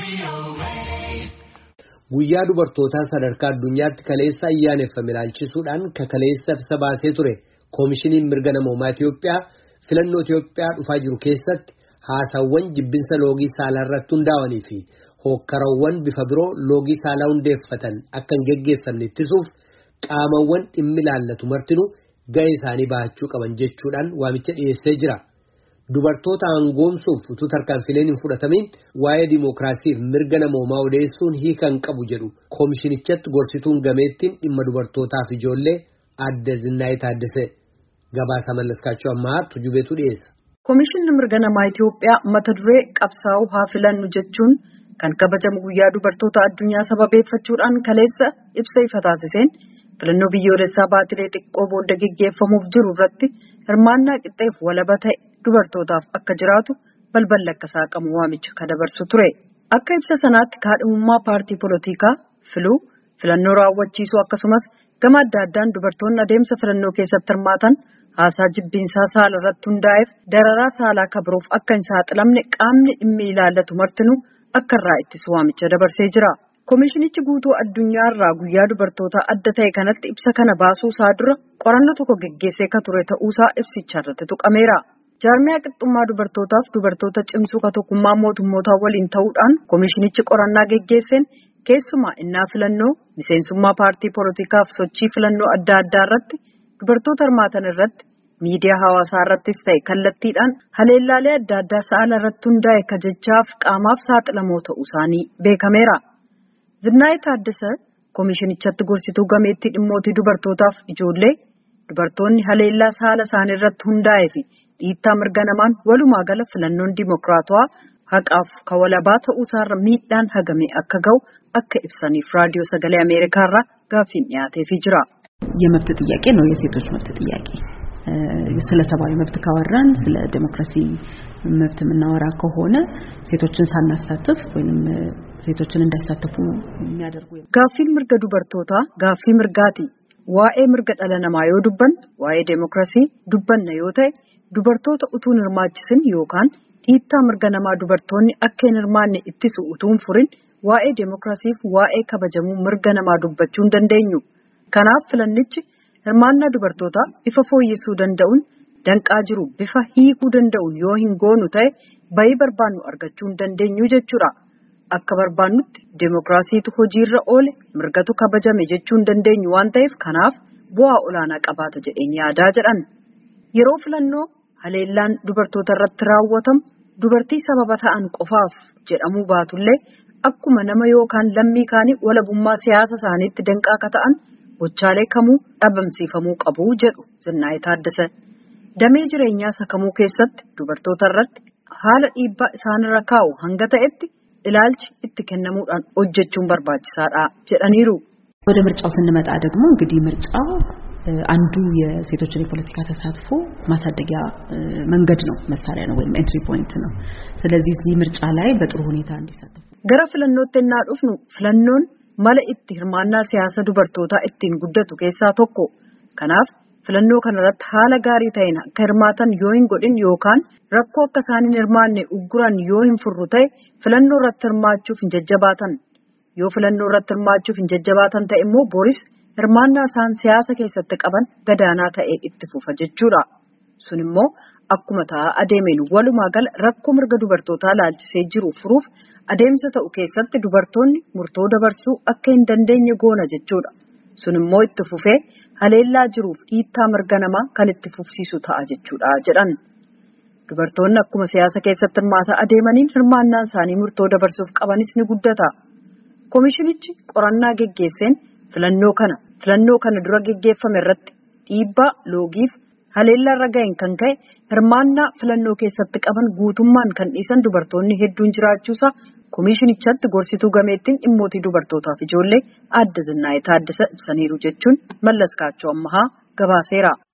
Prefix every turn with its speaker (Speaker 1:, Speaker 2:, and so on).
Speaker 1: Guyyaa dubartootaa sadarkaa addunyaatti kaleessa ayyaaneffame ilaalchisuudhaan kaleessa ibsa baasee ture koomishiniin mirga namoomaa Itiyoophiyaa filannoo Itiyoophiyaa dhufaa jiru keessatti haasawwan jibbinsa loogii saalaa irratti hundaa'anii fi hookkarawwan bifa biroo loogii saalaa hundeeffatan akka hin geggeessamne ittisuuf qaamawwan dhimmi ilaallatu martinuu ga'ee isaanii bahachuu qaban jechuudhaan waamicha dhiyeessee jira. Dubartoota aangoomsuuf utuu tarkaanfileen hin fudhatamiin waa'ee dimookiraasiif mirga namoomaa odeessuun hiika hin qabu jedhu koomishinichatti gorsituun gameettiin dhimma dubartootaaf ijoollee adda Zinnaayii Taaddasee gabaasa mallaskaachuu ammaa tujubeetu dhiyeessa.
Speaker 2: Koomishinni mirga namaa Itiyoophiyaa mata duree qabsaa'uu haa filannu jechuun kan kabajamu guyyaa dubartoota addunyaa sababeeffachuudhaan kaleessa ibsa ifa taasiseen filannoo biyyoolessaa baatilee xiqqoo booda geggeeffamuuf jiru irratti hirmaannaa qixxeef walaba ta'e dubartootaaf akka jiraatu balballi akka saaqamu waamicha kan dabarsu ture. Akka ibsa sanaatti kaadhimummaa paartii polotikaa filuu filannoo raawwachiisuu akkasumas gama adda addaan dubartoonni adeemsa filannoo keessatti hirmaatan haasaa jibbinsaa saala irratti hundaa'eef dararaa saalaa kabruuf akka hin saaxilamne qaamni dhimmi ilaallatu martinuu akka irraa ittisu waamicha dabarsee jira. Koomishinichi guutuu addunyaa irraa guyyaa dubartootaa adda ta'e kanatti ibsa kana baasuu isaa dura qorannoo tokko geggeessee ka ture ta'uusaa ibsicha irratti tuqameera. Jaarmiyaa qixxummaa dubartootaaf dubartoota cimsuu ka tokkummaa mootummootaa waliin ta'uudhaan koomishinichi qorannaa geggeesseen keessumaa innaa filannoo miseensummaa paartii poolotikaaf sochii filannoo adda addaa irratti dubartoota hirmaatan irratti miidiyaa hawaasaa irrattis ta'e kallattiidhaan haleellaalee adda addaa saala irratti hundaa'e ka jechaaf qaamaaf saaxilamoo ta'uu isaanii beekameera. Zinnaayii Taaddasee koomishinichatti gorsituu gameettii dhimmootii dubartootaaf ijoollee dubartoonni haleellaa saala isaanii irratti hundaa'ee fi dhiittaa mirga namaan walumaa gala filannoon dimokiraatawaa haqaaf kawalabaa ta'uusaarra miidhaan hagamee akka ga'u akka ibsaniif raadiyoo sagalee ameerikaa irraa gaaffiin dhiyaateefii jira.
Speaker 3: የመብት ጥያቄ ነው የሴቶች መብት ጥያቄ ስለ ሰብአዊ መብት ካወራን ስለ ዴሞክራሲ መብት የምናወራ ከሆነ ሴቶችን ሳናሳትፍ ወይም ሴቶችን እንዳይሳተፉ የሚያደርጉ
Speaker 2: gaaffiin mirga dubartootaa gaaffii mirgaati waa'ee mirga dhala namaa yoo dubbanne waa'ee deemokiraasii dubbanna yoo ta'e dubartoota utuu hin hirmaachisin yookaan dhiittaa mirga namaa dubartoonni akka hin hirmaanne ittisu utuu hin furin waa'ee deemokiraasiif waa'ee kabajamuu mirga namaa dubbachuu hin dandeenyu. Kanaaf filannichi hirmaannaa dubartootaa bifa fooyyessuu danda'uun danqaa jiru bifa hiikuu danda'uun yoo hin goonu ta'e bayii barbaannu argachuu hin dandeenyu jechuudha. Akka barbaannutti deemokiraasiitu hojiirra oole mirgatu kabajame jechuu hin dandeenyu waan ta'eef kanaaf bu'aa olaanaa qabaata jedheen yaadaa jedhan. Yeroo filannoo haleellaan dubartoota irratti raawwatamu dubartii sababa ta'an qofaaf jedhamuu baatullee akkuma nama yookaan lammii kaanii walabummaa siyaasa isaaniitti danqaa akka ta'an gochaalee kamuu dhabamsiifamuu qabu jedhu Zinnaayii Taaddasee. Damee jireenyaa sakamuu keessatti dubartoota irratti haala dhiibbaa isaanirra kaa'u hanga ta'etti ilaalchi itti kennamuudhaan hojjechuun barbaachisaadha jedhaniiru.
Speaker 3: ወደ ምርጫው ስንመጣ ደግሞ እንግዲህ ምርጫው አንዱ የሴቶችን የፖለቲካ ተሳትፎ ማሳደጊያ መንገድ ነው፣ መሳሪያ ነው ወይም ኤንትሪ ፖይንት ነው። ስለዚህ እዚህ ምርጫ ላይ በጥሩ ሁኔታ እንዲሳተፉ
Speaker 2: gara filannootti ennaa dhufnu filannoon mala itti hirmaannaa siyaasa dubartootaa ittiin guddatu keessaa tokko. Kanaaf filannoo kanarratti haala gaarii ta'een akka hirmaatan yoo hin godhin yookaan rakkoo akka isaan hin hirmaanne ugguran yoo hin furru ta'e filannoo irratti hirmaachuuf hin jajjabaatan. Yoo filannoo irratti hirmaachuuf hin jajjabaatan ta'e immoo boris hirmaannaa isaan siyaasa keessatti qaban gadaanaa ta'ee itti fufa jechuudha. Sun immoo akkuma ta'aa adeemeen walumaa gala rakkoo mirga dubartootaa laalchisee jiru furuuf adeemsa ta'u keessatti dubartoonni murtoo dabarsuu akka hin dandeenye goona jechuudha. Sun immoo itti fufee haleellaa jiruuf dhiittaa mirga namaa kan itti fufsiisu ta'a jechuudha jedhan. Dubartoonni akkuma siyaasa keessatti hirmaataa adeemaniin hirmaannaan isaanii murtoo dabarsuuf qabanis ni guddata. Koomishinichi qorannaa geggeesseen filannoo kana filannoo kana dura geggeeffame irratti dhiibbaa loogiif haleellaa irra ga'een kan ka'e hirmaannaa filannoo keessatti qaban guutummaan kan dhiisan dubartoonni hedduun jiraachuusaa koomishinichatti gorsituu gameettiin dhimmootii dubartootaaf ijoollee adda Zinnaayii Taaddasee ibsaniiru jechuun mallas kaachoo ammahaa gabaaseera.